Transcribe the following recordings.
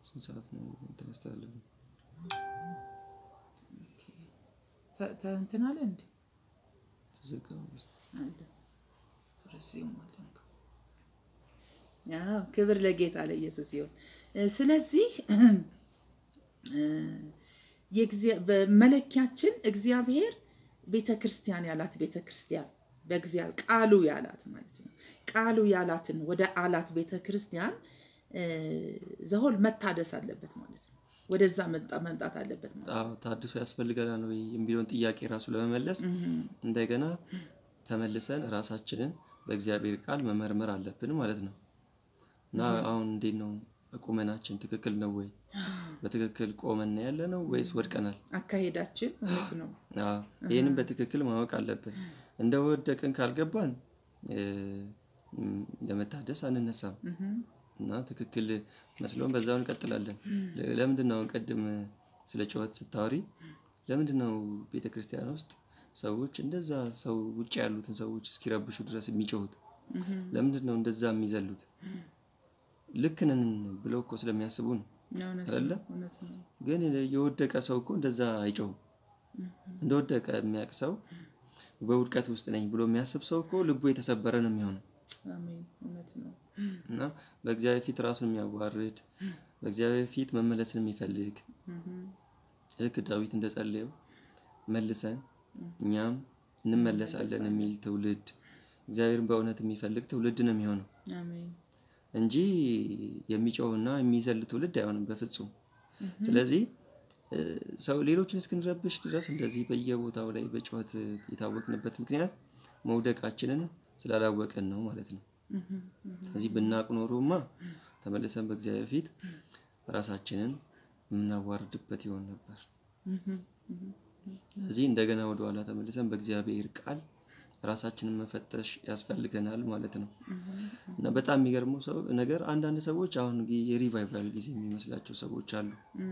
ስንት ሰዓት ነው እንትን ያስተላለፍነው? ተ- ተ- እንትን አለ እንዴ ተዘጋ። አለ ርዕሴው ማለት ነው። አዎ ክብር ለጌታ ለኢየሱስ ይሁን። እ፣ ስለዚህ እ፣ የእግዚአ- በመለኪያችን እግዚአብሔር ቤተ ክርስቲያን ያላት ቤተ ክርስቲያን በእግዚአብሔር ቃሉ ያላት ማለት ነው። ቃሉ ያላትን ወደ አላት ቤተ ክርስቲያን እ፣ ዘሆል መታደስ አለበት ማለት ነው። ወደዛ መምጣ- መምጣት አለበት ማለት ነው። አዎ ታድሶ ያስፈልገናል ወይ የሚለውን ጥያቄ ራሱ ለመመለስ እንደገና ተመልሰን ራሳችንን በእግዚአብሔር ቃል መመርመር አለብን ማለት ነው። እና አሁን እንዴት ነው ቁመናችን ትክክል ነው ወይ? በትክክል ቆመን ያለ ነው ወይስ ወድቀናል? አካሄዳችን እውነት ነው። አዎ፣ ይህንን በትክክል ማወቅ አለብን። እንደ ወደቅን ካልገባን እ፣ ም፣ ለመታደስ አንነሳም እና ትክክል መስሎን በዛው እንቀጥላለን። ለ- ለምንድን ነው አሁን ቅድም ስለ ጩኸት ስታወሪ ለምንድን ነው ቤተ ክርስቲያን ውስጥ ሰዎች እንደዛ ሰው ውጭ ያሉትን ሰዎች እስኪረብሹ ድረስ የሚጮሁት? ለምንድን ነው እንደዛ የሚዘሉት? ልክ ነን ብለው እኮ ስለሚያስቡ ነው። እውነት አይደለ? ነው። እውነት ነው። ግን የወደቀ ሰው እኮ እንደዛ አይጮሁም። እንደወደቀ የሚያውቅ ሰው በውድቀት ውስጥ ነኝ ብሎ የሚያስብ ሰው እኮ ልቡ የተሰበረ ነው የሚሆነው አሜን። እውነት ነው። እና በእግዚአብሔር ፊት ራሱን የሚያዋርድ በእግዚአብሔር ፊት መመለስን የሚፈልግ ልክ ዳዊት እንደጸለየው መልሰን እኛም እንመለሳለን የሚል ትውልድ እግዚአብሔርን በእውነት የሚፈልግ ትውልድ ነው የሚሆነው አሜን። እንጂ የሚጮህና የሚዘል ትውልድ አይሆንም በፍጹም። ስለዚህ እ፣ ሰው ሌሎችን እስክንረብሽ ድረስ እንደዚህ በየቦታው ላይ በጩኸት የታወቅንበት ምክንያት መውደቃችንን ስላላወቀን ነው ማለት ነው። ስለዚህ ብናቅ ኖሮማ ተመልሰን በእግዚአብሔር ፊት ራሳችንን የምናዋርድበት ይሆን ነበር። ስለዚህ እንደገና ወደኋላ ተመልሰን በእግዚአብሔር ቃል ራሳችንን መፈተሽ ያስፈልገናል ማለት ነው። እና በጣም የሚገርመው ሰው ነገር አንዳንድ ሰዎች አሁን ጊ- የሪቫይቫል ጊዜ የሚመስላቸው ሰዎች አሉ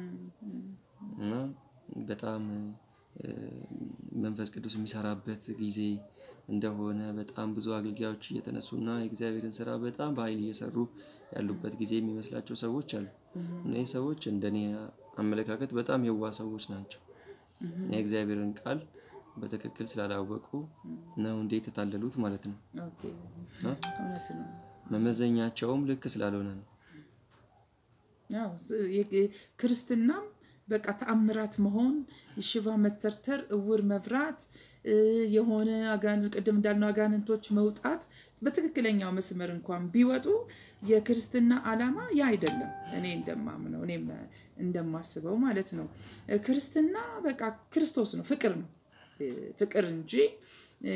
እና በጣም እ፣ መንፈስ ቅዱስ የሚሰራበት ጊዜ እንደሆነ በጣም ብዙ አገልጋዮች እየተነሱና የእግዚአብሔርን ስራ በጣም በኃይል እየሰሩ ያሉበት ጊዜ የሚመስላቸው ሰዎች አሉ። እነዚህ ሰዎች እንደኔ አመለካከት በጣም የዋ ሰዎች ናቸው። የእግዚአብሔርን ቃል በትክክል ስላላወቁ ነው እንዴት የታለሉት ማለት ነው። ኦኬ። እውነት ነው። መመዘኛቸውም ልክ ስላልሆነ ነው። ያው ስ- የ- ክርስትናም በቃ ተአምራት መሆን፣ ሽባ መተርተር፣ እውር መብራት፣ እ፣ የሆነ አጋን- ቅድም እንዳልነው አጋንንቶች መውጣት በትክክለኛው መስመር እንኳን ቢወጡ የክርስትና ዓላማ ያ አይደለም። እኔ እንደማምነው እኔም እንደማስበው ማለት ነው። እ፣ ክርስትና በቃ ክርስቶስ ነው፣ ፍቅር ነው እ፣ ፍቅር እንጂ እ፣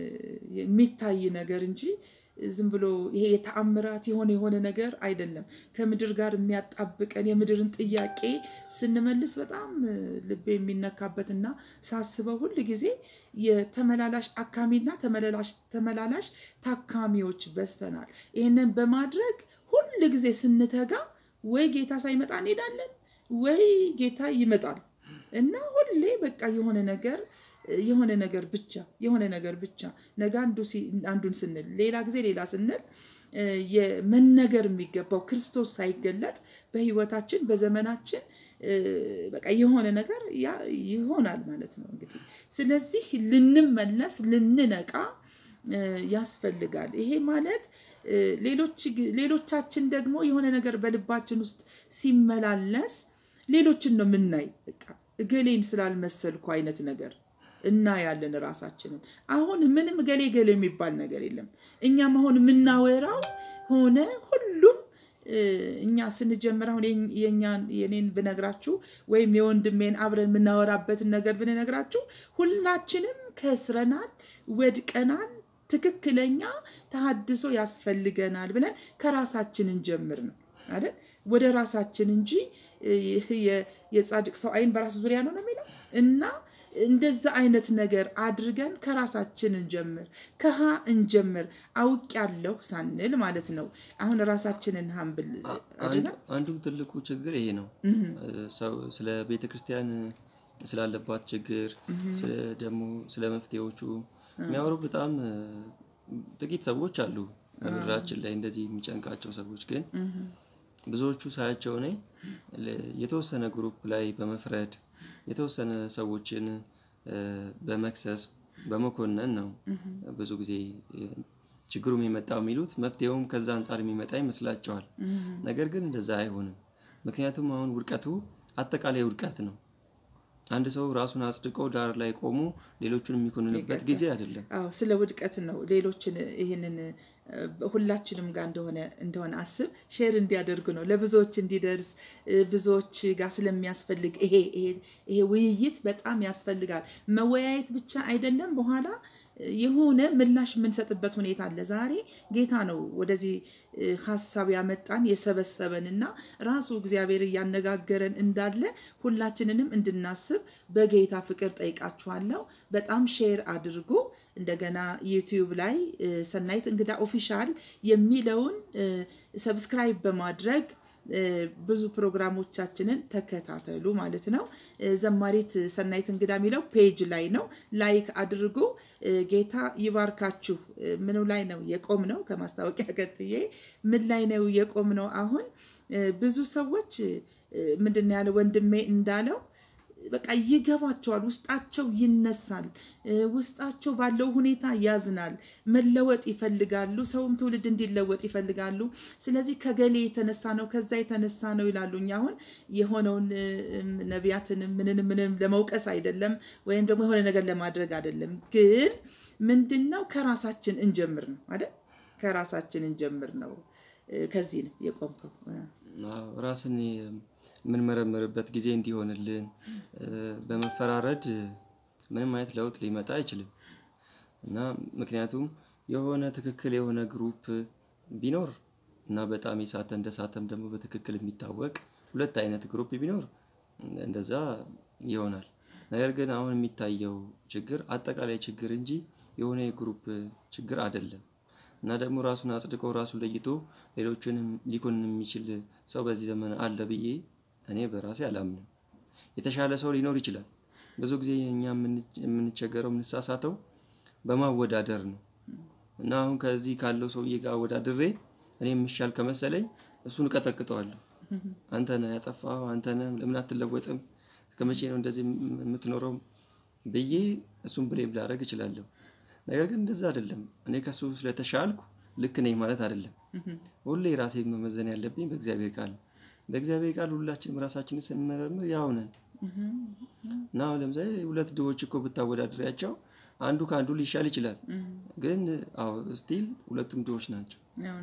የሚታይ ነገር እንጂ ዝም ብሎ ይሄ የተአምራት የሆነ የሆነ ነገር አይደለም። ከምድር ጋር የሚያጣብቀን የምድርን ጥያቄ ስንመልስ በጣም እ፣ ልቤ የሚነካበትና ሳስበው ሁል ጊዜ የተመላላሽ አካሚና ተመላላሽ ተመላላሽ ታካሚዎች በዝተናል። ይህንን በማድረግ ሁል ጊዜ ስንተጋ ወይ ጌታ ሳይመጣ እንሄዳለን ወይ ጌታ ይመጣል እና ሁሌ በቃ የሆነ ነገር የሆነ ነገር ብቻ የሆነ ነገር ብቻ ነገ አንዱ ሲ- አንዱን ስንል ሌላ ጊዜ ሌላ ስንል እ፣ የመነገር የሚገባው ክርስቶስ ሳይገለጥ በህይወታችን በዘመናችን እ፣ በቃ የሆነ ነገር ያ- ይሆናል ማለት ነው እንግዲህ ስለዚህ ልንመለስ ልንነቃ እ፣ ያስፈልጋል ይሄ ማለት እ፣ ሌሎች ግ- ሌሎቻችን ደግሞ የሆነ ነገር በልባችን ውስጥ ሲመላለስ ሌሎችን ነው የምናይ በቃ እገሌን ስላልመሰልኩ አይነት ነገር እናያለን ራሳችንን አሁን ምንም ገሌ ገሌ የሚባል ነገር የለም እኛም አሁን የምናወራው ሆነ ሁሉም እ፣ እኛ ስንጀምር አሁን የኝ- የኛን የኔን ብነግራችሁ ወይም የወንድሜን አብረን የምናወራበትን ነገር ብንነግራችሁ ሁላችንም ከስረናል ወድቀናል ትክክለኛ ተሃድሶ ያስፈልገናል ብለን ከራሳችን እንጀምር ነው አይደል ወደ ራሳችን እንጂ እ፣ የ- የጻድቅ ሰው አይን በራሱ ዙሪያ ነው ነው የሚለው እና እንደዛ አይነት ነገር አድርገን ከራሳችን እንጀምር ከሀ እንጀምር አውቅ ያለሁ ሳንል ማለት ነው አሁን ራሳችንን ሀምብል አድርገን አንዱም ትልቁ ችግር ይሄ ነው። ሰው ስለ ቤተ ክርስቲያን ስላለባት ችግር ስለ ደግሞ ስለ መፍትሄዎቹ የሚያወሩ በጣም እ፣ ጥቂት ሰዎች አሉ በምድራችን ላይ እንደዚህ የሚጨንቃቸው ሰዎች ግን ብዙዎቹ ሳያቸው እኔ የተወሰነ ግሩፕ ላይ በመፍረድ የተወሰነ ሰዎችን በመክሰስ በመኮነን ነው ብዙ ጊዜ ችግሩ የሚመጣው የሚሉት መፍትሄውም ከዛ አንጻር የሚመጣ ይመስላቸዋል። ነገር ግን እንደዛ አይሆንም። ምክንያቱም አሁን ውድቀቱ አጠቃላይ ውድቀት ነው። አንድ ሰው ራሱን አጽድቆ ዳር ላይ ቆሞ ሌሎቹን የሚኮንንበት ጊዜ አይደለም። አዎ ስለ ውድቀት ነው። ሌሎችን ይህንን ሁላችንም ጋር እንደሆነ እንደሆነ አስብ ሼር እንዲያደርጉ ነው ለብዙዎች እንዲደርስ ብዙዎች ጋር ስለሚያስፈልግ ይሄ ይሄ ውይይት በጣም ያስፈልጋል። መወያየት ብቻ አይደለም በኋላ የሆነ ምላሽ የምንሰጥበት ሁኔታ አለ። ዛሬ ጌታ ነው ወደዚህ ሀሳብ ያመጣን የሰበሰበን እና ራሱ እግዚአብሔር እያነጋገረን እንዳለ ሁላችንንም እንድናስብ በጌታ ፍቅር ጠይቃችኋለሁ። በጣም ሼር አድርጉ። እንደገና ዩቲዩብ ላይ ሰናይት እንግዳ ኦፊሻል የሚለውን ሰብስክራይብ በማድረግ ብዙ ፕሮግራሞቻችንን ተከታተሉ ማለት ነው። ዘማሪት ሰናይት እንግዳ የሚለው ፔጅ ላይ ነው። ላይክ አድርጉ። ጌታ ይባርካችሁ። ምኑ ላይ ነው የቆም ነው? ከማስታወቂያ ቀጥዬ ምን ላይ ነው የቆም ነው? አሁን ብዙ ሰዎች ምንድን ነው ያለ ወንድሜ እንዳለው በቃ ይገባቸዋል። ውስጣቸው ይነሳል። ውስጣቸው ባለው ሁኔታ ያዝናል። መለወጥ ይፈልጋሉ። ሰውም ትውልድ እንዲለወጥ ይፈልጋሉ። ስለዚህ ከገሌ የተነሳ ነው ከዛ የተነሳ ነው ይላሉ። እኛ አሁን የሆነውን ነቢያትንም ምንንም ምንም ለመውቀስ አይደለም፣ ወይም ደግሞ የሆነ ነገር ለማድረግ አይደለም። ግን ምንድን ነው ከራሳችን እንጀምር ነው አይደል? ከራሳችን እንጀምር ነው። ከዚህ ነው የቆምከው። ራስን የምንመረምርበት ጊዜ እንዲሆንልን በመፈራረድ ምንም አይነት ለውጥ ሊመጣ አይችልም እና ምክንያቱም የሆነ ትክክል የሆነ ግሩፕ ቢኖር እና በጣም የሳተ እንደ ሳተም ደግሞ በትክክል የሚታወቅ ሁለት አይነት ግሩፕ ቢኖር እንደዛ ይሆናል። ነገር ግን አሁን የሚታየው ችግር አጠቃላይ ችግር እንጂ የሆነ የግሩፕ ችግር አይደለም እና ደግሞ ራሱን አጽድቆ ራሱን ለይቶ ሌሎችንም ሊኮንን የሚችል ሰው በዚህ ዘመን አለ ብዬ እኔ በራሴ አላምንም። የተሻለ ሰው ሊኖር ይችላል። ብዙ ጊዜ እኛ የምንቸገረው የምንሳሳተው በማወዳደር ነው እና አሁን ከዚህ ካለው ሰውዬ ጋር አወዳድሬ እኔ የምሻል ከመሰለኝ እሱን እቀጠቅጠዋለሁ። አንተ ነህ ያጠፋኸው፣ አንተ ነህ ለምን አትለወጥም? እስከ መቼ ነው እንደዚህ የምትኖረው ብዬ እሱን ብሌም ላደርግ እችላለሁ። ነገር ግን እንደዛ አይደለም። እኔ ከሱ ስለተሻልኩ ልክ ነኝ ማለት አይደለም። ሁሌ ራሴ መመዘን ያለብኝ በእግዚአብሔር ቃል ነው። በእግዚአብሔር ቃል ሁላችንም ራሳችንን ስንመረምር ያው ነን እና አሁን ለምሳሌ ሁለት ድሆች እኮ ብታወዳድሪያቸው አንዱ ከአንዱ ሊሻል ይችላል። ግን ስቲል ሁለቱም ድሆች ናቸው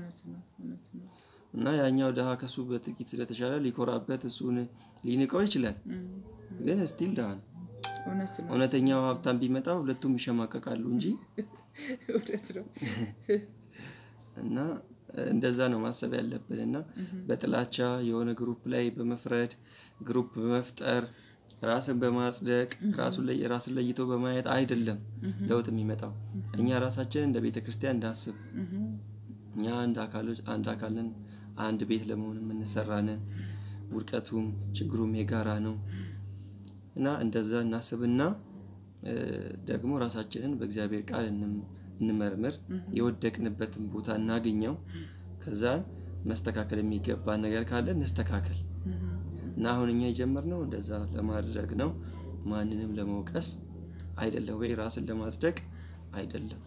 እና ያኛው ድሃ ከሱ በጥቂት ስለተሻለ ሊኮራበት እሱን ሊንቀው ይችላል። ግን ስቲል ድሃ ነው። እውነተኛው ሀብታም ቢመጣ ሁለቱም ይሸማቀቃሉ እንጂ እውነት ነው። እና እንደዛ ነው ማሰብ ያለብን እና በጥላቻ የሆነ ግሩፕ ላይ በመፍረድ ግሩፕ በመፍጠር ራስን በማጽደቅ ራስን ለይቶ በማየት አይደለም ለውጥ የሚመጣው። እኛ ራሳችን እንደ ቤተ ክርስቲያን እንዳስብ እኛ አንድ አካሎች አንድ አካልን አንድ ቤት ለመሆን የምንሰራንን ውድቀቱም ችግሩም የጋራ ነው እና እንደዛ እናስብና ደግሞ ራሳችንን በእግዚአብሔር ቃል እንመርምር፣ የወደቅንበትን ቦታ እናገኘው። ከዛ መስተካከል የሚገባን ነገር ካለ እንስተካከል እና አሁን እኛ የጀመርነው እንደዛ ለማድረግ ነው። ማንንም ለመውቀስ አይደለም፣ ወይ ራስን ለማጽደቅ አይደለም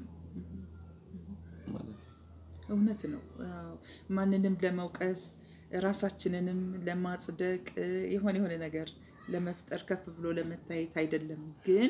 ማለት ነው። እውነት ነው። ማንንም ለመውቀስ ራሳችንንም ለማጽደቅ የሆነ የሆነ ነገር ለመፍጠር ከፍ ብሎ ለመታየት አይደለም። ግን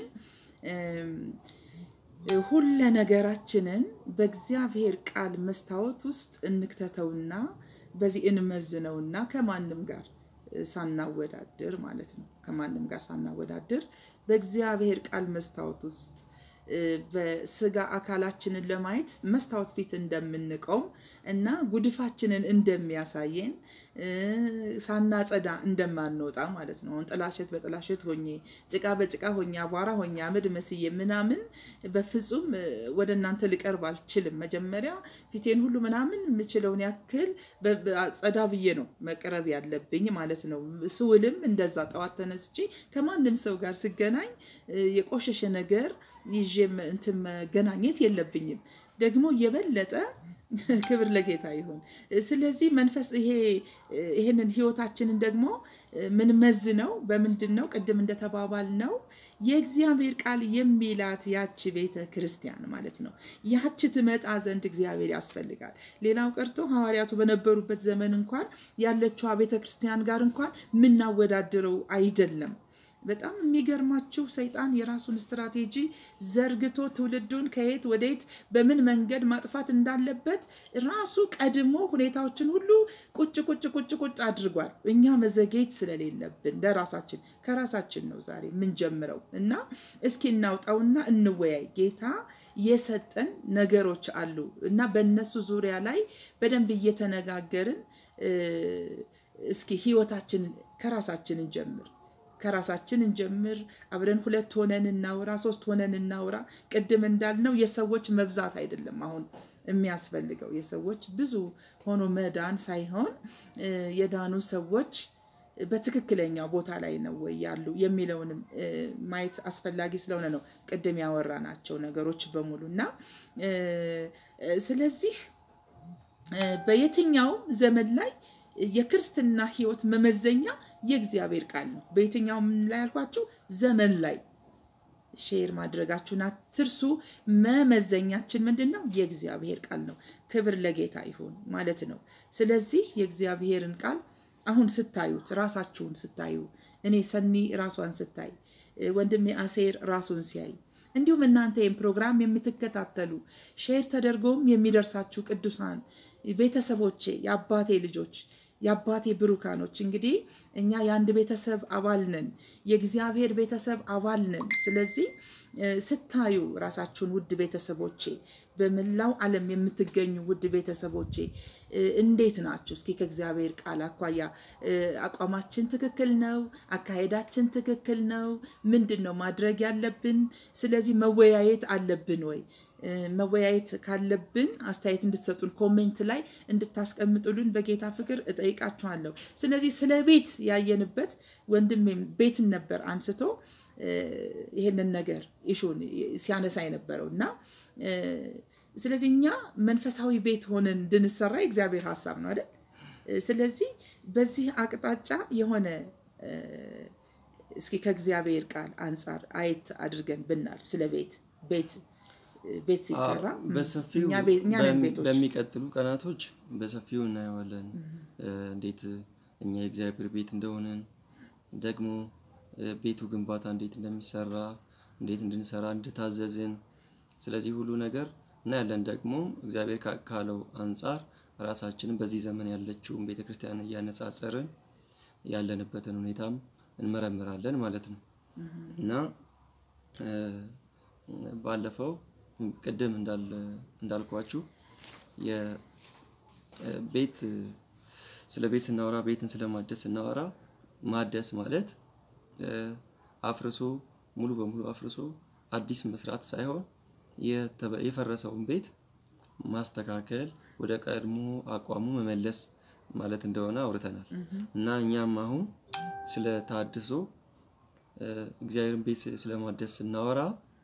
ሁለ ነገራችንን በእግዚአብሔር ቃል መስታወት ውስጥ እንክተተውና በዚህ እንመዝነውና ከማንም ጋር ሳናወዳድር ማለት ነው። ከማንም ጋር ሳናወዳድር በእግዚአብሔር ቃል መስታወት ውስጥ በስጋ አካላችንን ለማየት መስታወት ፊት እንደምንቆም እና ጉድፋችንን እንደሚያሳየን ሳናጸዳ እንደማንወጣ ማለት ነው። አሁን ጥላሸት በጥላሸት ሆኜ ጭቃ በጭቃ ሆኜ አቧራ ሆኜ አመድ መስዬ ምናምን በፍጹም ወደ እናንተ ልቀርብ አልችልም። መጀመሪያ ፊቴን ሁሉ ምናምን የምችለውን ያክል ጸዳ ብዬ ነው መቅረብ ያለብኝ ማለት ነው። ስውልም እንደዛ ጠዋት ተነስቼ ከማንም ሰው ጋር ስገናኝ የቆሸሸ ነገር ይዤ እንትን መገናኘት የለብኝም። ደግሞ የበለጠ ክብር ለጌታ ይሁን። ስለዚህ መንፈስ ይሄ ይሄንን ህይወታችንን ደግሞ ምንመዝነው በምንድን ነው? ቅድም እንደተባባል ነው የእግዚአብሔር ቃል የሚላት ያቺ ቤተ ክርስቲያን ማለት ነው። ያቺ ትመጣ ዘንድ እግዚአብሔር ያስፈልጋል። ሌላው ቀርቶ ሐዋርያቱ በነበሩበት ዘመን እንኳን ያለችዋ ቤተ ክርስቲያን ጋር እንኳን የምናወዳድረው አይደለም። በጣም የሚገርማችሁ ሰይጣን የራሱን ስትራቴጂ ዘርግቶ ትውልዱን ከየት ወደየት በምን መንገድ ማጥፋት እንዳለበት ራሱ ቀድሞ ሁኔታዎችን ሁሉ ቁጭ ቁጭ ቁጭ ቁጭ አድርጓል። እኛ መዘጌት ስለሌለብን ለራሳችን ከራሳችን ነው ዛሬ የምንጀምረው እና እስኪ እናውጣውና እንወያይ። ጌታ የሰጠን ነገሮች አሉ እና በእነሱ ዙሪያ ላይ በደንብ እየተነጋገርን እስኪ ህይወታችንን ከራሳችን እንጀምር ከራሳችን እንጀምር። አብረን ሁለት ሆነን እናውራ፣ ሶስት ሆነን እናውራ። ቅድም እንዳልነው የሰዎች መብዛት አይደለም አሁን የሚያስፈልገው የሰዎች ብዙ ሆኖ መዳን ሳይሆን የዳኑ ሰዎች በትክክለኛው ቦታ ላይ ነው ወይ ያሉ የሚለውንም ማየት አስፈላጊ ስለሆነ ነው ቅድም ያወራናቸው ነገሮች በሙሉ እና ስለዚህ በየትኛውም ዘመን ላይ የክርስትና ህይወት መመዘኛ የእግዚአብሔር ቃል ነው። በየትኛውም ላይ ያልኳችሁ ዘመን ላይ ሼር ማድረጋችሁን አትርሱ። መመዘኛችን ምንድን ነው? የእግዚአብሔር ቃል ነው። ክብር ለጌታ ይሁን ማለት ነው። ስለዚህ የእግዚአብሔርን ቃል አሁን ስታዩት፣ ራሳችሁን ስታዩ፣ እኔ ሰኒ ራሷን ስታይ፣ ወንድሜ አሴር ራሱን ሲያይ እንዲሁም እናንተ ይህን ፕሮግራም የምትከታተሉ ሼር ተደርጎም የሚደርሳችሁ ቅዱሳን ቤተሰቦቼ፣ የአባቴ ልጆች የአባቴ ብሩካኖች እንግዲህ እኛ የአንድ ቤተሰብ አባል ነን፣ የእግዚአብሔር ቤተሰብ አባል ነን። ስለዚህ ስታዩ ራሳችሁን ውድ ቤተሰቦቼ፣ በመላው ዓለም የምትገኙ ውድ ቤተሰቦቼ እንዴት ናችሁ? እስኪ ከእግዚአብሔር ቃል አኳያ አቋማችን ትክክል ነው? አካሄዳችን ትክክል ነው? ምንድን ነው ማድረግ ያለብን? ስለዚህ መወያየት አለብን ወይ? መወያየት ካለብን አስተያየት እንድትሰጡን ኮሜንት ላይ እንድታስቀምጡልን በጌታ ፍቅር እጠይቃችኋለሁ። ስለዚህ ስለ ቤት ያየንበት ወንድሜም ቤትን ነበር አንስቶ ይህንን ነገር ኢሹን ሲያነሳ የነበረው እና ስለዚህ እኛ መንፈሳዊ ቤት ሆነን እንድንሰራ የእግዚአብሔር ሀሳብ ነው አይደል? ስለዚህ በዚህ አቅጣጫ የሆነ እስኪ ከእግዚአብሔር ቃል አንጻር አየት አድርገን ብናልፍ ስለ ቤት ቤት ቤት ሲሰራ በሰፊው እኛ ነን ቤቶች በሚቀጥሉ ቀናቶች በሰፊው እናየዋለን። እንዴት እኛ የእግዚአብሔር ቤት እንደሆነን ደግሞ ቤቱ ግንባታ እንዴት እንደሚሰራ እንዴት እንድንሰራ እንደታዘዝን ስለዚህ ሁሉ ነገር እናያለን። ደግሞ እግዚአብሔር ካለው አንጻር ራሳችንን በዚህ ዘመን ያለችውን ቤተክርስቲያን እያነጻጸርን ያለንበትን ሁኔታም እንመረምራለን ማለት ነው እና ባለፈው ቅድም እንዳልኳችሁ የቤት ስለ ቤት ስናወራ ቤትን ስለማደስ ስናወራ ማደስ ማለት አፍርሶ ሙሉ በሙሉ አፍርሶ አዲስ መስራት ሳይሆን የፈረሰውን ቤት ማስተካከል ወደ ቀድሞ አቋሙ መመለስ ማለት እንደሆነ አውርተናል እና እኛም አሁን ስለ ታድሶ እግዚአብሔርን ቤት ስለማደስ ስናወራ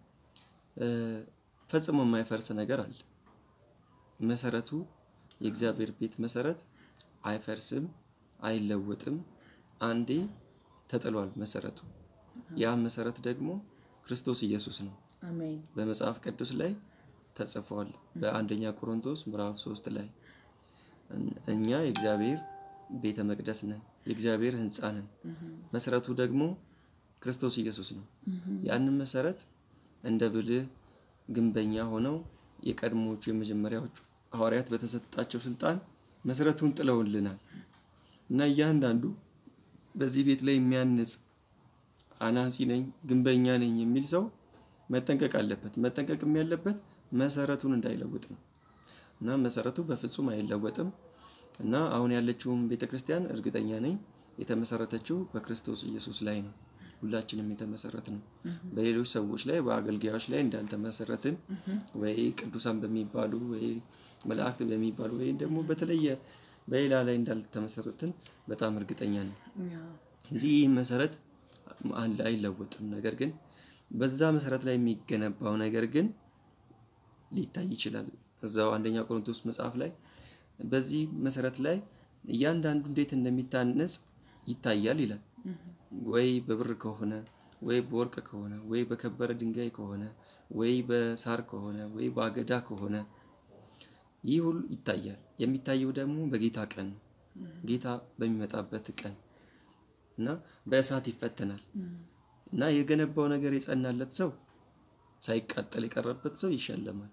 ፈጽሞ የማይፈርስ ነገር አለ። መሰረቱ የእግዚአብሔር ቤት መሰረት አይፈርስም፣ አይለወጥም። አንዴ ተጥሏል መሰረቱ። ያ መሰረት ደግሞ ክርስቶስ ኢየሱስ ነው። አሜን። በመጽሐፍ ቅዱስ ላይ ተጽፏል። በአንደኛ ቆሮንቶስ ምዕራፍ ሶስት ላይ እኛ የእግዚአብሔር ቤተ መቅደስ ነን፣ የእግዚአብሔር ሕንፃ ነን። መሰረቱ ደግሞ ክርስቶስ ኢየሱስ ነው። ያንን መሰረት እንደ ብልህ ግንበኛ ሆነው የቀድሞዎቹ የመጀመሪያዎቹ ሐዋርያት በተሰጣቸው ስልጣን መሰረቱን ጥለውልናል እና እያንዳንዱ በዚህ ቤት ላይ የሚያንጽ አናጺ ነኝ ግንበኛ ነኝ የሚል ሰው መጠንቀቅ አለበት። መጠንቀቅም ያለበት መሰረቱን እንዳይለውጥ ነው እና መሰረቱ በፍጹም አይለወጥም እና አሁን ያለችውም ቤተክርስቲያን እርግጠኛ ነኝ የተመሰረተችው በክርስቶስ ኢየሱስ ላይ ነው። ሁላችንም የተመሰረት ነው። በሌሎች ሰዎች ላይ በአገልጋዮች ላይ እንዳልተመሰረትን ወይ ቅዱሳን በሚባሉ ወይ መላእክት በሚባሉ ወይ ደግሞ በተለየ በሌላ ላይ እንዳልተመሰረትን በጣም እርግጠኛ ነኝ። እዚህ ይህ መሰረት አይለወጥም። ነገር ግን በዛ መሰረት ላይ የሚገነባው ነገር ግን ሊታይ ይችላል። እዛው አንደኛ ቆሮንቶስ መጽሐፍ ላይ በዚህ መሰረት ላይ እያንዳንዱ እንዴት እንደሚታነጽ ይታያል ይላል። ወይ በብር ከሆነ ወይ በወርቅ ከሆነ ወይ በከበረ ድንጋይ ከሆነ ወይ በሳር ከሆነ ወይ በአገዳ ከሆነ ይህ ሁሉ ይታያል። የሚታየው ደግሞ በጌታ ቀን ነው። ጌታ በሚመጣበት ቀን እና በእሳት ይፈተናል እና የገነባው ነገር የጸናለት ሰው ሳይቃጠል የቀረበት ሰው ይሸለማል።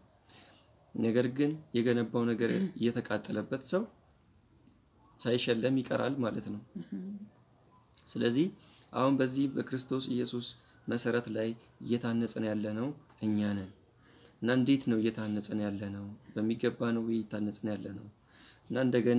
ነገር ግን የገነባው ነገር የተቃጠለበት ሰው ሳይሸለም ይቀራል ማለት ነው። ስለዚህ አሁን በዚህ በክርስቶስ ኢየሱስ መሰረት ላይ እየታነጽን ያለ ነው እኛ ነን እና እንዴት ነው እየታነጽን ያለ ነው? በሚገባ ነው ወይ እየታነጽን ያለ ነው? እና እንደገና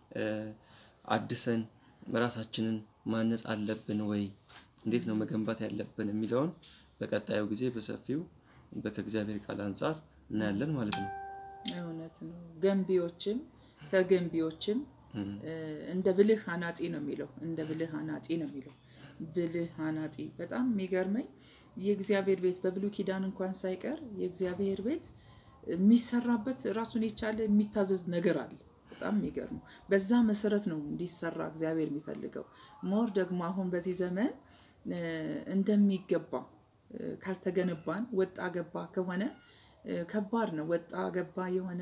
አድሰን ራሳችንን ማነጽ አለብን ወይ? እንዴት ነው መገንባት ያለብን የሚለውን በቀጣዩ ጊዜ በሰፊው ከእግዚአብሔር ቃል አንጻር እናያለን ማለት ነው። እውነት ነው። ገንቢዎችም ተገንቢዎችም እንደ ብልህ አናጢ ነው የሚለው እንደ ብልህ አናጢ ነው የሚለው ብልህ አናጢ በጣም የሚገርመኝ የእግዚአብሔር ቤት በብሉይ ኪዳን እንኳን ሳይቀር የእግዚአብሔር ቤት የሚሰራበት ራሱን የቻለ የሚታዘዝ ነገር አለ። በጣም የሚገርሙ በዛ መሰረት ነው እንዲሰራ እግዚአብሔር የሚፈልገው። ሞር ደግሞ አሁን በዚህ ዘመን እንደሚገባ ካልተገነባን ወጣ ገባ ከሆነ ከባድ ነው። ወጣ ገባ የሆነ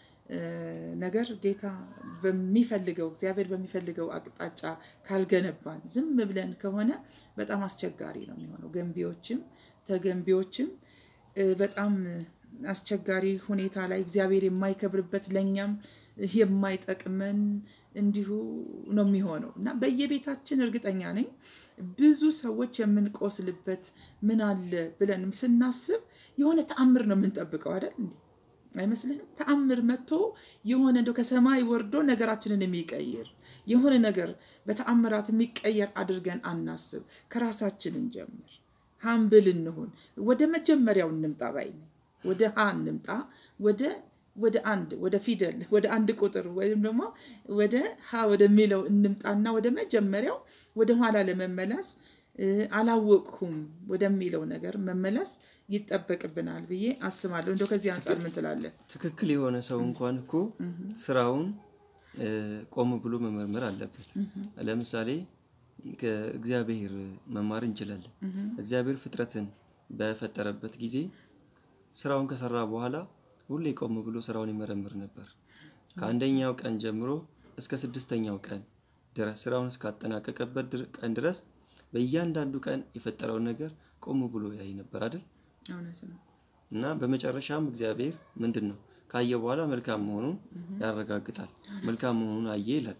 ነገር ጌታ በሚፈልገው እግዚአብሔር በሚፈልገው አቅጣጫ ካልገነባን ዝም ብለን ከሆነ በጣም አስቸጋሪ ነው የሚሆነው። ገንቢዎችም ተገንቢዎችም በጣም አስቸጋሪ ሁኔታ ላይ እግዚአብሔር የማይከብርበት ለእኛም የማይጠቅመን እንዲሁ ነው የሚሆነው እና በየቤታችን እርግጠኛ ነኝ ብዙ ሰዎች የምንቆስልበት ምን አለ ብለንም ስናስብ የሆነ ተአምር ነው የምንጠብቀው አይደል እንዴ? አይመስልህም? ተአምር መጥቶ የሆነ እንደው ከሰማይ ወርዶ ነገራችንን የሚቀይር የሆነ ነገር በተአምራት የሚቀየር አድርገን አናስብ። ከራሳችን እንጀምር። ሀምብል እንሁን። ወደ መጀመሪያው እንምጣ ባይ ነኝ። ወደ ሀ እንምጣ። ወደ ወደ አንድ ወደ ፊደል ወደ አንድ ቁጥር ወይም ደግሞ ወደ ሀ ወደሚለው እንምጣና ወደ መጀመሪያው ወደ ኋላ ለመመለስ አላወቅሁም ወደሚለው ነገር መመለስ ይጠበቅብናል ብዬ አስባለሁ። እንደው ከዚህ አንጻር ምን ትላለህ? ትክክል የሆነ ሰው እንኳን እኮ ስራውን ቆም ብሎ መመርመር አለበት። ለምሳሌ ከእግዚአብሔር መማር እንችላለን። እግዚአብሔር ፍጥረትን በፈጠረበት ጊዜ ስራውን ከሰራ በኋላ ሁሌ ቆም ብሎ ስራውን ይመረምር ነበር። ከአንደኛው ቀን ጀምሮ እስከ ስድስተኛው ቀን ድረስ ስራውን እስካጠናቀቀበት ቀን ድረስ በእያንዳንዱ ቀን የፈጠረውን ነገር ቆም ብሎ ያይ ነበር አይደል? እውነት ነው። እና በመጨረሻም እግዚአብሔር ምንድን ነው ካየ በኋላ መልካም መሆኑን ያረጋግጣል። መልካም መሆኑን አየ ይላል።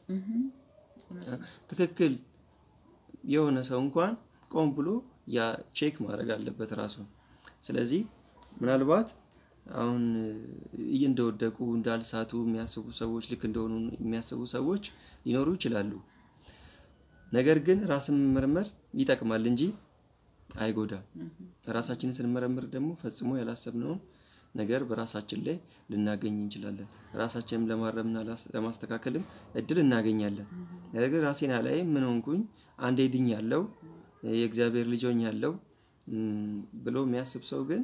ትክክል የሆነ ሰው እንኳን ቆም ብሎ ያ ቼክ ማድረግ አለበት ራሱን። ስለዚህ ምናልባት አሁን እንደወደቁ እንዳልሳቱ የሚያስቡ ሰዎች ልክ እንደሆኑ የሚያስቡ ሰዎች ሊኖሩ ይችላሉ። ነገር ግን ራስን መመርመር ይጠቅማል እንጂ አይጎዳም። ራሳችንን ስንመረምር ደግሞ ፈጽሞ ያላሰብነውን ነገር በራሳችን ላይ ልናገኝ እንችላለን። ራሳችንም ለማረምና ለማስተካከልም እድል እናገኛለን። ነገር ግን ራሴን አላይም ምን ሆንኩኝ አንዴ ድኛለሁ የእግዚአብሔር ልጅ ሆኛለሁ ብሎ የሚያስብ ሰው ግን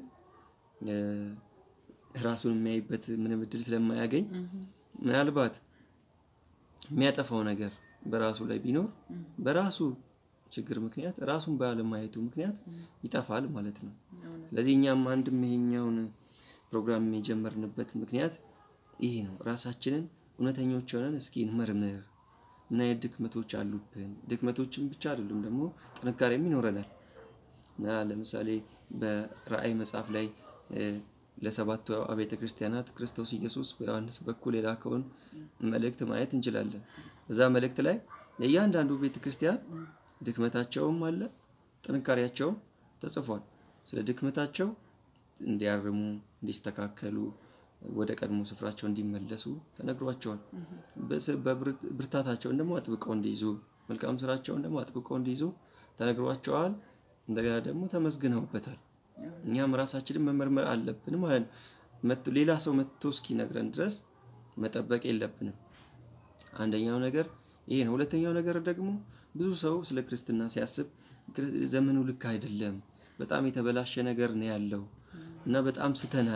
ራሱን የሚያይበት ምንም እድል ስለማያገኝ ምናልባት የሚያጠፋው ነገር በራሱ ላይ ቢኖር በራሱ ችግር ምክንያት ራሱን ባለማየቱ ምክንያት ይጠፋል ማለት ነው። ስለዚህ እኛም አንድም ይሄኛውን ፕሮግራም የጀመርንበት ምክንያት ይሄ ነው። ራሳችንን እውነተኞች ሆነን እስኪ እንመርምር። ምን አይነት ድክመቶች አሉብን? ድክመቶችን ብቻ አይደሉም ደግሞ ጥንካሬም ይኖረናል እና ለምሳሌ በራእይ መጽሐፍ ላይ ለሰባቱ አብያተ ክርስቲያናት ክርስቶስ ኢየሱስ በዮሐንስ በኩል የላከውን መልእክት ማየት እንችላለን። እዛ መልእክት ላይ የእያንዳንዱ ቤተ ክርስቲያን ድክመታቸውም አለ ጥንካሬያቸውም ተጽፏል። ስለ ድክመታቸው እንዲያርሙ፣ እንዲስተካከሉ፣ ወደ ቀድሞ ስፍራቸው እንዲመለሱ ተነግሯቸዋል። ብርታታቸውን ደግሞ አጥብቀው እንዲይዙ፣ መልካም ስራቸውን ደግሞ አጥብቀው እንዲይዙ ተነግሯቸዋል። እንደገና ደግሞ ተመስግነውበታል። እኛም ራሳችንን መመርመር አለብን ማለት ነው። ሌላ ሰው መጥቶ እስኪነግረን ድረስ መጠበቅ የለብንም። አንደኛው ነገር ይሄ ነው። ሁለተኛው ነገር ደግሞ ብዙ ሰው ስለ ክርስትና ሲያስብ ዘመኑ ልክ አይደለም፣ በጣም የተበላሸ ነገር ነው ያለው እና በጣም ስተናል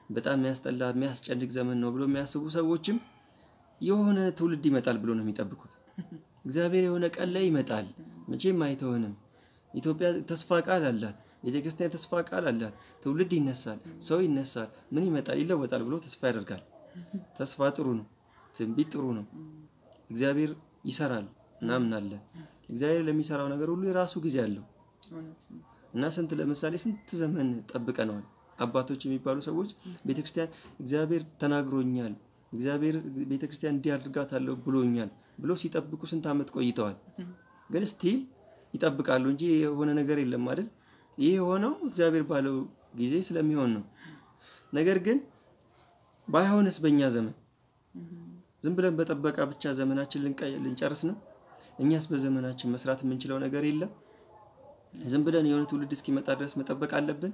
በጣም የሚያስጠላ የሚያስጨንቅ ዘመን ነው ብሎ የሚያስቡ ሰዎችም የሆነ ትውልድ ይመጣል ብሎ ነው የሚጠብቁት። እግዚአብሔር የሆነ ቀን ላይ ይመጣል፣ መቼም አይተውንም። ኢትዮጵያ ተስፋ ቃል አላት፣ ቤተክርስቲያን ተስፋ ቃል አላት። ትውልድ ይነሳል፣ ሰው ይነሳል፣ ምን ይመጣል፣ ይለወጣል ብሎ ተስፋ ያደርጋል። ተስፋ ጥሩ ነው፣ ትንቢት ጥሩ ነው። እግዚአብሔር ይሰራል እናምናለን። እግዚአብሔር ለሚሰራው ነገር ሁሉ የራሱ ጊዜ አለው እውነት ነው። እና ስንት ለምሳሌ ስንት ዘመን ጠብቀነዋል። አባቶች የሚባሉ ሰዎች ቤተክርስቲያን እግዚአብሔር ተናግሮኛል፣ እግዚአብሔር ቤተክርስቲያን እንዲህ አድርጋታለሁ ብሎኛል ብሎ ሲጠብቁ ስንት ዓመት ቆይተዋል። ግን ስቲል ይጠብቃሉ እንጂ የሆነ ነገር የለም አይደል? ይህ የሆነው እግዚአብሔር ባለው ጊዜ ስለሚሆን ነው። ነገር ግን ባይሆንስ በእኛ ዘመን ዝም ብለን በጠበቃ ብቻ ዘመናችን ልንቀ- ልንጨርስ ነው? እኛስ በዘመናችን መስራት የምንችለው ነገር የለም? ዝም ብለን የሆነ ትውልድ እስኪመጣ ድረስ መጠበቅ አለብን?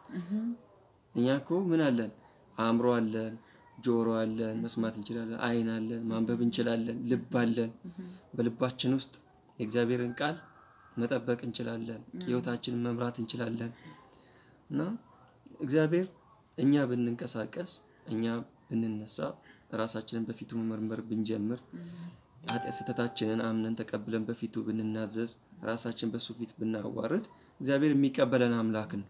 እኛ እኮ ምን አለን? አእምሮ አለን፣ ጆሮ አለን፣ መስማት እንችላለን፣ ዓይን አለን፣ ማንበብ እንችላለን፣ ልብ አለን። በልባችን ውስጥ የእግዚአብሔርን ቃል መጠበቅ እንችላለን፣ ህይወታችንን መምራት እንችላለን። እና እግዚአብሔር እኛ ብንንቀሳቀስ፣ እኛ ብንነሳ፣ ራሳችንን በፊቱ መመርመር ብንጀምር፣ ኃጢአት ስህተታችንን አምነን ተቀብለን በፊቱ ብንናዘዝ፣ ራሳችን በሱ ፊት ብናዋርድ እግዚአብሔር የሚቀበለን አምላክ ነው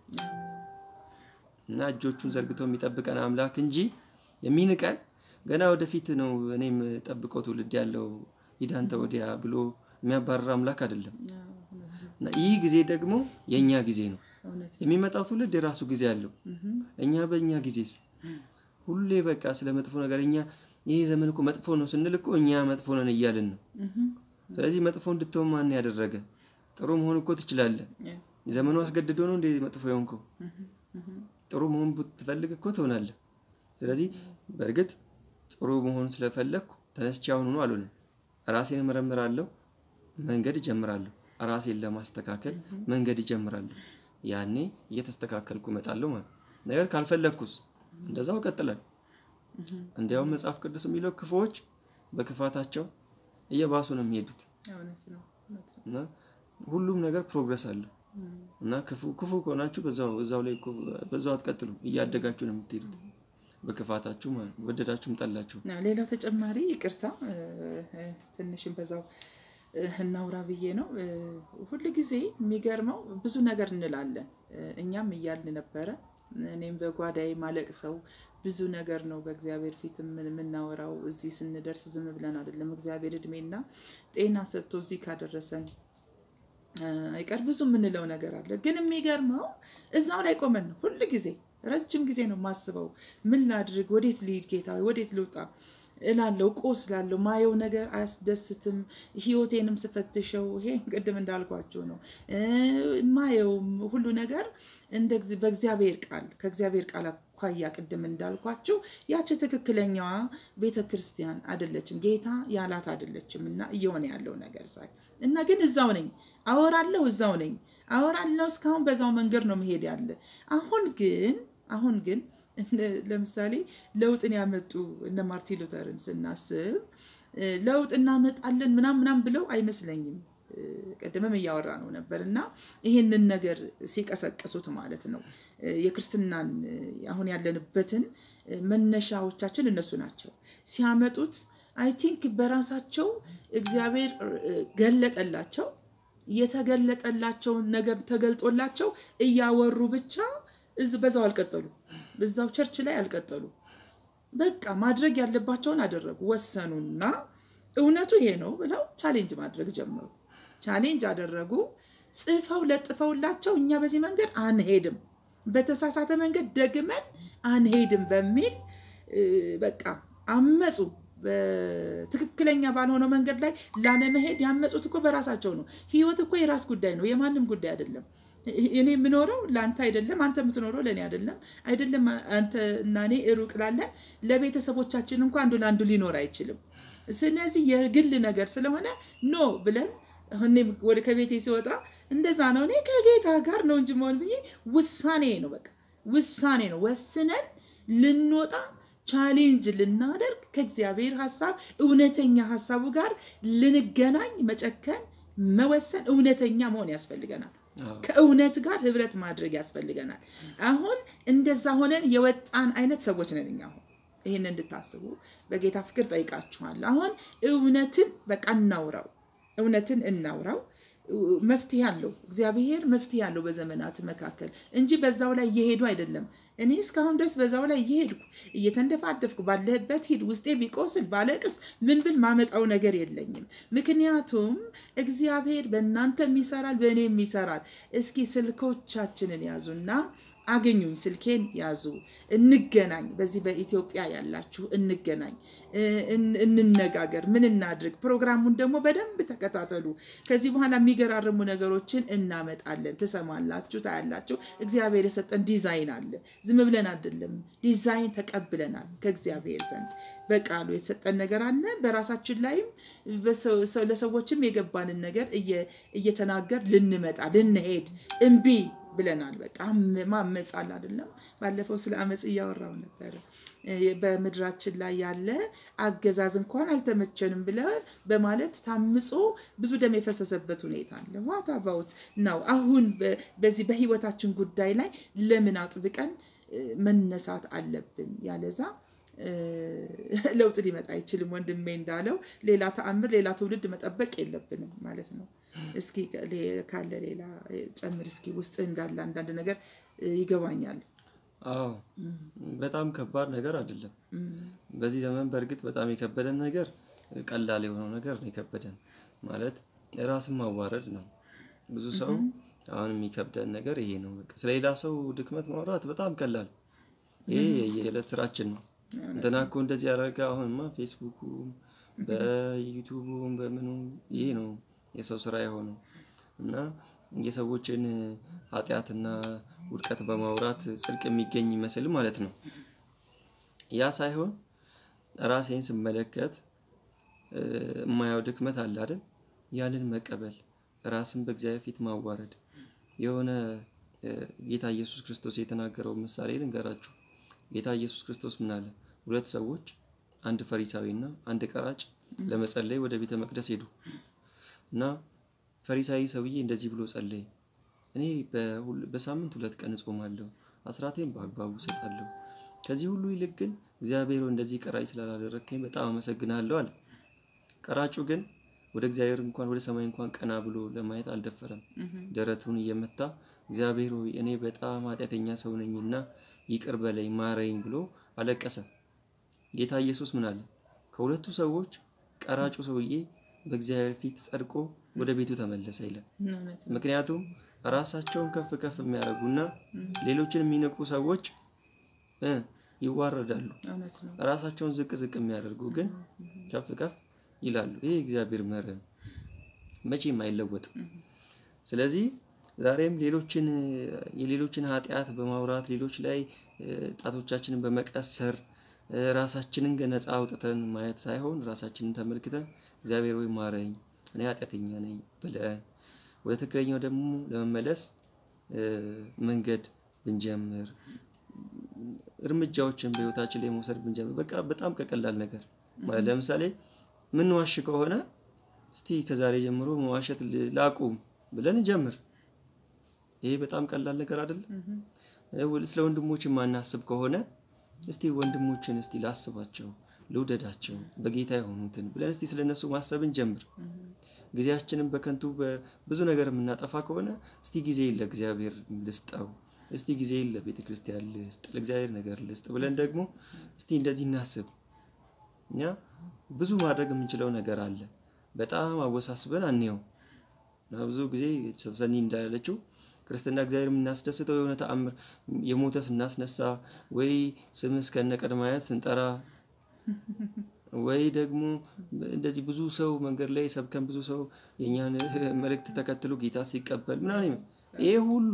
እና እጆቹን ዘርግቶ የሚጠብቀን አምላክ እንጂ የሚንቀን ገና ወደፊት ነው እኔም ጠብቀው ትውልድ ያለው ሂዳንተ ወዲያ ብሎ የሚያባርር አምላክ አይደለም። አዎ፣ እውነት ነው። እና ይህ ጊዜ ደግሞ የእኛ ጊዜ ነው። እውነት ነው። የሚመጣው ትውልድ የራሱ ጊዜ አለው። እኛ በእኛ ጊዜስ ሁሌ በቃ ስለ መጥፎ ነገር እኛ ይህ ዘመን እኮ መጥፎ ነው ስንል እኮ እኛ መጥፎ ነን እያልን ነው። ስለዚህ መጥፎ እንድትሆን ማን ያደረገ? ጥሩ መሆን እኮ ትችላለህ። ያ፣ ዘመኑ አስገድዶ ነው እንደ መጥፎ የሆንከው። ጥሩ መሆን ብትፈልግ እኮ ትሆናለህ። ስለዚህ በእርግጥ ጥሩ መሆን ስለፈለግኩ ተነስቼ አሁን ሆኖ አልሆንም። ራሴን እመረምራለሁ፣ መንገድ እጀምራለሁ። ራሴን ለማስተካከል መንገድ እጀምራለሁ። ያኔ እየተስተካከልኩ እመጣለሁ ማለት ነው። ነገር ካልፈለግኩስ እንደዛው እቀጥላለሁ። እንዲያውም መጽሐፍ ቅዱስ የሚለው ክፉዎች በክፋታቸው እየባሱ ነው የሚሄዱት እውነት ነው። እውነት ነው። እና ሁሉም ነገር ፕሮግረስ አለው እና ክፉ ክፉ ከሆናችሁ በዛው እዛው ላይ እኮ በዛው አትቀጥሉ፣ እያደጋችሁ ነው የምትሄዱት በክፋታችሁ ማለት ነው። ወደዳችሁም ጠላችሁ። አዎ፣ ሌላው ተጨማሪ ይቅርታ እ፣ እ፣ ትንሽም በዛው እ፣ እናውራ ብዬ ነው። እ፣ ሁል ጊዜ የሚገርመው ብዙ ነገር እንላለን። እ፣ እኛም እያልን ነበረ። እኔም በጓዳዬ ማለቅ ሰው ብዙ ነገር ነው በእግዚአብሔር ፊት የምን- የምናወራው። እዚህ ስንደርስ ዝም ብለን አይደለም። እግዚአብሔር እድሜና ጤና ሰጥቶ እዚህ ካደረሰን አይቀር ብዙ የምንለው ነገር አለ። ግን የሚገርመው እዛው ላይ ቆመን ነው ሁል ጊዜ ረጅም ጊዜ ነው የማስበው። ምን ላድርግ፣ ወዴት ልሂድ፣ ጌታ ሆይ፣ ወዴት ልውጣ እላለሁ። ቆስላለሁ። ማየው ነገር አያስደስትም። ህይወቴንም ስፈትሸው ይሄ ቅድም እንዳልኳቸው ነው እ፣ ማየውም ሁሉ ነገር እንደ እግዚ- በእግዚአብሔር ቃል ከእግዚአብሔር ቃል አኳያ ቅድም እንዳልኳቸው ያቺ ትክክለኛዋ ቤተ ክርስቲያን አይደለችም፣ ጌታ ያላት አይደለችም። እና እየሆነ ያለው ነገር ሳይ እና ግን እዛው ነኝ፣ አወራለሁ፣ እዛው ነኝ፣ አወራለሁ። እስካሁን በዛው መንገድ ነው መሄድ ያለ። አሁን ግን አሁን ግን እነ- ለምሳሌ ለውጥን ያመጡ እነ ማርቲን ሉተርን ስናስብ እ፣ ለውጥ እናመጣለን ምናም ምናም ብለው አይመስለኝም። እ፣ ቅድምም እያወራ ነው ነበር እና ይህንን ነገር ሲቀሰቅሱት ማለት ነው እ፣ የክርስትናን እ፣ አሁን ያለንበትን እ፣ መነሻዎቻችን እነሱ ናቸው ሲያመጡት አይ ቲንክ በራሳቸው እግዚአብሔር እ፣ ገለጠላቸው የተገለጠላቸውን ነገር ተገልጦላቸው እያወሩ ብቻ እዝ- በዛው አልቀጠሉ በዛው ቸርች ላይ አልቀጠሉ በቃ ማድረግ ያለባቸውን አደረጉ ወሰኑና እውነቱ ይሄ ነው ብለው ቻሌንጅ ማድረግ ጀመሩ ቻሌንጅ አደረጉ ጽፈው ለጥፈውላቸው እኛ በዚህ መንገድ አንሄድም በተሳሳተ መንገድ ደግመን አንሄድም በሚል እ፣ በቃ አመፁ በትክክለኛ ባልሆነው መንገድ ላይ ላለመሄድ ያመፁት እኮ በራሳቸው ነው ህይወት እኮ የራስ ጉዳይ ነው የማንም ጉዳይ አይደለም እኔ የምኖረው ለአንተ አይደለም፣ አንተ የምትኖረው ለእኔ አይደለም። አይደለም አንተ እና እኔ ሩቅ ላለን ለቤተሰቦቻችን እንኳ አንዱ ለአንዱ ሊኖር አይችልም። ስለዚህ የግል ነገር ስለሆነ ኖ ብለን እኔም ወደ ከቤቴ ሲወጣ እንደዛ ነው። እኔ ከጌታ ጋር ነው እንጂ መሆን ብዬ ውሳኔ ነው፣ በቃ ውሳኔ ነው። ወስነን ልንወጣ ቻሌንጅ ልናደርግ ከእግዚአብሔር ሀሳብ እውነተኛ ሀሳቡ ጋር ልንገናኝ መጨከን፣ መወሰን፣ እውነተኛ መሆን ያስፈልገናል። አዎ። ከእውነት ጋር ህብረት ማድረግ ያስፈልገናል። አሁን እንደዛ ሆነን የወጣን አይነት ሰዎች ነን እኛ አሁን ይህን እንድታስቡ በጌታ ፍቅር ጠይቃችኋለሁ። አሁን እውነትን በቃ እናውራው፣ እውነትን እናውራው። መፍትሄ አለው እግዚአብሔር መፍትሄ አለው በዘመናት መካከል እንጂ በዛው ላይ እየሄዱ አይደለም። እኔ እስካሁን ድረስ በዛው ላይ እየሄድኩ እየተንደፋደፍኩ ባለህበት ሂድ ውስጤ ቢቆስል ባለቅስ ምን ብል ማመጣው ነገር የለኝም። ምክንያቱም እግዚአብሔር በእናንተም ይሰራል፣ በእኔም ይሰራል። እስኪ ስልኮቻችንን ያዙና አገኙኝ፣ ስልኬን ያዙ፣ እንገናኝ። በዚህ በኢትዮጵያ ያላችሁ እንገናኝ፣ እን- እንነጋገር፣ ምን እናድርግ። ፕሮግራሙን ደግሞ በደንብ ተከታተሉ። ከዚህ በኋላ የሚገራርሙ ነገሮችን እናመጣለን። ትሰማላችሁ፣ ታያላችሁ። እግዚአብሔር የሰጠን ዲዛይን አለ። ዝም ብለን አይደለም፣ ዲዛይን ተቀብለናል ከእግዚአብሔር ዘንድ በቃሉ የተሰጠን ነገር አለ። በራሳችን ላይም በሰው- ሰው- ለሰዎችም የገባንን ነገር እየ- እየተናገር ልንመጣ ልንሄድ እምቢ ብለናል። በቃ አም- ማመፅ አለ አይደለም። ባለፈው ስለ አመፅ እያወራው ነበር። እ፣ በምድራችን ላይ ያለ አገዛዝ እንኳን አልተመቸንም ብለ በማለት ታምጾ ብዙ ደም የፈሰሰበት ሁኔታ አለ። ዋት አባውት ነው አሁን በ- በዚህ በህይወታችን ጉዳይ ላይ ለምን አጥብቀን እ፣ መነሳት አለብን? ያለዛ እ፣ ለውጥ ሊመጣ አይችልም። ወንድሜ እንዳለው ሌላ ተአምር፣ ሌላ ትውልድ መጠበቅ የለብንም ማለት ነው። እስኪ ሌ- ካለ ሌላ እ፣ ጨምር እስኪ ውስጥ እንዳለ አንዳንድ ነገር እ፣ ይገባኛል። አዎ በጣም ከባድ ነገር አይደለም። በዚህ ዘመን በእርግጥ በጣም የከበደን ነገር ቀላል የሆነው ነገር ነው የከበደን ማለት ራስን ማዋረድ ነው። ብዙ ሰው አሁን የሚከብደን ነገር ይሄ ነው። በቃ ስለ ሌላ ሰው ድክመት ማውራት በጣም ቀላል፣ ይሄ የዕለት ስራችን ነው። እንትና እኮ እንደዚህ ያደረገ አሁንማ ፌስቡኩ በዩቱቡም በምኑም ይሄ ነው የሰው ስራ የሆነው እና የሰዎችን ኃጢአትና ውድቀት በማውራት ጽድቅ የሚገኝ ይመስል ማለት ነው። ያ ሳይሆን ራሴን ስመለከት እ፣ የማየው ድክመት አለ አይደል? ያንን መቀበል፣ ራስን በእግዚአብሔር ፊት ማዋረድ። የሆነ እ፣ ጌታ ኢየሱስ ክርስቶስ የተናገረው ምሳሌ ልንገራችሁ። ጌታ ኢየሱስ ክርስቶስ ምን አለ? ሁለት ሰዎች አንድ ፈሪሳዊና አንድ ቀራጭ ለመጸለይ ወደ ቤተ መቅደስ ሄዱ እና ፈሪሳዊ ሰውዬ እንደዚህ ብሎ ጸለየ። እኔ በሁል- በሳምንት ሁለት ቀን እጾማለሁ፣ አስራቴን በአግባቡ እሰጣለሁ። ከዚህ ሁሉ ይልቅ ግን እግዚአብሔር ሆይ እንደዚህ ቀራጭ ስላላደረግከኝ በጣም አመሰግናለሁ አለ። ቀራጩ ግን ወደ እግዚአብሔር እንኳን ወደ ሰማይ እንኳን ቀና ብሎ ለማየት አልደፈረም። ደረቱን እየመታ እግዚአብሔር ሆይ እኔ በጣም ኃጢአተኛ ሰው ነኝና ይቅር በለኝ ማረኝ ብሎ አለቀሰ። ጌታ ኢየሱስ ምን አለ? ከሁለቱ ሰዎች ቀራጩ ሰውዬ በእግዚአብሔር ፊት ጸድቆ ወደ ቤቱ ተመለሰ ይላል። እውነት ነው። ምክንያቱም ራሳቸውን ከፍ ከፍ የሚያደርጉና ሌሎችን የሚንቁ ሰዎች እ ይዋረዳሉ። እውነት ነው። ራሳቸውን ዝቅ ዝቅ የሚያደርጉ ግን ከፍ ከፍ ይላሉ። ይህ እግዚአብሔር መርህ ነው፣ መቼም አይለወጥም። ስለዚህ ዛሬም ሌሎችን የሌሎችን ኃጢአት በማውራት ሌሎች ላይ እ፣ ጣቶቻችንን በመቀሰር እ፣ ራሳችንን ነፃ አውጥተን ማየት ሳይሆን ራሳችንን ተመልክተን እግዚአብሔር ወይ ማረኝ፣ እኔ ኃጢአተኛ ነኝ ብለን ወደ ትክክለኛው ደግሞ ለመመለስ እ፣ መንገድ ብንጀምር እርምጃዎችን በህይወታችን ላይ መውሰድ ብንጀምር በቃ በጣም ከቀላል ነገር ማለት ለምሳሌ ምንዋሽ ከሆነ እስቲ ከዛሬ ጀምሮ መዋሸት ል- ላቁም ብለን እንጀምር። ይሄ በጣም ቀላል ነገር አይደለም። እ፣ ወል- ስለ ወንድሞች የማናስብ ከሆነ እስቲ ወንድሞችን እስቲ ላስባቸው፣ ልውደዳቸው፣ በጌታ የሆኑትን ብለን እስቲ ስለ እነሱ ማሰብን ጀምር። ጊዜያችንን በከንቱ በብዙ ነገር የምናጠፋ ከሆነ እስቲ ጊዜ ለእግዚአብሔር ልስጠው፣ እስቲ ጊዜ ለቤተ ክርስቲያን ልስጥ፣ ለእግዚአብሔር ነገር ልስጥ ብለን ደግሞ እስቲ እንደዚህ እናስብ። እኛ ብዙ ማድረግ የምንችለው ነገር አለ። በጣም አወሳስበን አንየው እና ብዙ ጊዜ ሰኒ እንዳለችው ክርስትና እግዚአብሔር የምናስደስተው የሆነ ተአምር የሞተ ስናስነሳ ወይ ስም እስከነ ቀድመ አያት ስንጠራ ወይ ደግሞ እንደዚህ ብዙ ሰው መንገድ ላይ ሰብከን ብዙ ሰው የእኛን መልእክት ተከትሎ ጌታ ሲቀበል ምናምን ይሄ ሁሉ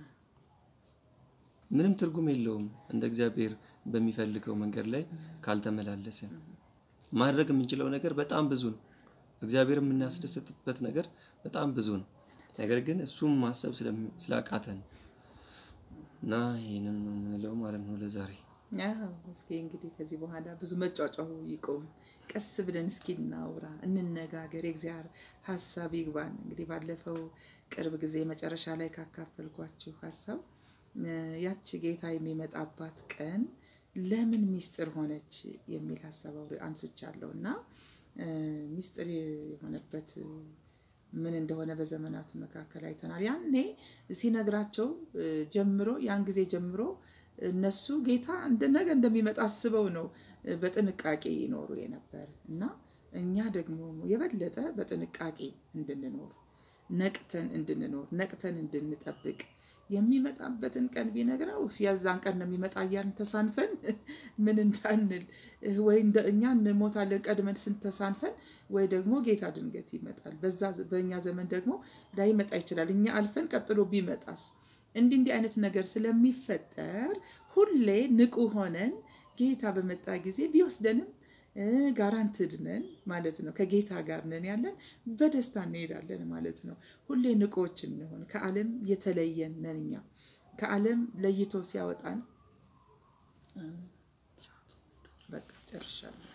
ምንም ትርጉም የለውም እንደ እግዚአብሔር በሚፈልገው መንገድ ላይ ካልተመላለሰ። ማድረግ የምንችለው ነገር በጣም ብዙ ነው። እግዚአብሔር የምናስደስትበት ነገር በጣም ብዙ ነው። ነገር ግን እሱም ማሰብ ስለሚ- ስላቃተን እና ይህንን ነው የምንለው ማለት ነው ለዛሬ። አዎ እስኪ እንግዲህ ከዚህ በኋላ ብዙ መጫጫሁ ይቁም። ቀስ ብለን እስኪ እናውራ፣ እንነጋገር፣ የእግዚአብሔር ሀሳብ ይግባን። እንግዲህ ባለፈው ቅርብ ጊዜ መጨረሻ ላይ ካካፈልኳችሁ ሀሳብ እ፣ ያቺ ጌታ የሚመጣባት ቀን ለምን ሚስጥር ሆነች የሚል ሀሳብ አውሪ አንስቻለሁ እና እ፣ ሚስጥር የሆነበት ምን እንደሆነ በዘመናት መካከል አይተናል። ያኔ ሲነግራቸው እ፣ ጀምሮ ያን ጊዜ ጀምሮ እነሱ ጌታ እንደ ነገ እንደሚመጣ አስበው ነው እ፣ በጥንቃቄ ይኖሩ የነበር እና እኛ ደግሞ የበለጠ በጥንቃቄ እንድንኖር ነቅተን እንድንኖር ነቅተን እንድንጠብቅ የሚመጣበትን ቀን ቢነግረው የዛን ቀን ነው የሚመጣ እያልን ተሳንፈን ምን እንዳንል እ፣ ወይ እንደ እኛ እንሞታለን ቀድመን ስንተሳንፈን ወይ ደግሞ ጌታ ድንገት ይመጣል። በዛ በእኛ ዘመን ደግሞ ላይመጣ ይችላል። እኛ አልፈን ቀጥሎ ቢመጣስ? እንዲህ እንዲህ አይነት ነገር ስለሚፈጠር ሁሌ ንቁ ሆነን ጌታ በመጣ ጊዜ ቢወስደንም ጋራንትድ ነን ማለት ነው። ከጌታ ጋር ነን ያለን በደስታ እንሄዳለን ማለት ነው። ሁሌ ንቆች እንሆን። ከዓለም የተለየን ነን እኛ ከዓለም ለይቶ ሲያወጣን በቃ ጨርሻለሁ።